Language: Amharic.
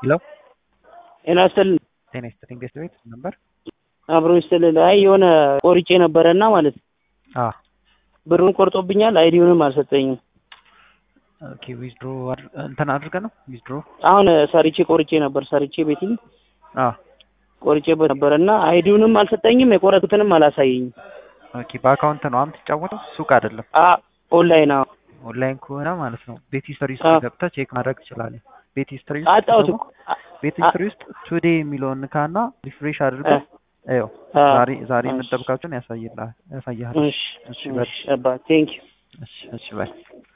ሄሎ ጤና ይስጥልኝ። ጤና ይስጥልኝ። ቤት ቤት ነበር አብሮ ይስጥልኝ። አይ የሆነ ቆርጬ ነበረና ማለት አ ብሩን ቆርጦብኛል። አይዲውንም አልሰጠኝም። ኦኬ ዊዝድሮ እንትን አድርገህ ነው ዊዝድሮ አሁን ሰርቼ ቆርጬ ነበር ሰርቼ ቤቲንግ አ ቆርጬበት ነበረና አይዲውንም አልሰጠኝም። የቆረጡትንም አላሳየኝም። ኦኬ በአካውንት ነው የምትጫወተው ሱቅ አይደለም። አ ኦንላይን አዎ ኦንላይን ከሆነ ማለት ነው ቤት ሂስትሪ ውስጥ አ ገብተህ ቼክ ማድረግ ትችላለህ። ቤት ሂስትሪ ውስጥ አጣሁት ስትገባ እኮ አ- ቤት አ- ሂስትሪ ውስጥ ቱዴ የሚለውን ንካና ሪፍሬሽ አ- አድርገው ይኸው አ- ዛሬ ዛሬ እሺ የምጠብቃቸውን ያሳይልሃል ያሳይሃል። እሺ እሺ በል እሺ አባ ቴንክ ዩ እሺ እሺ በል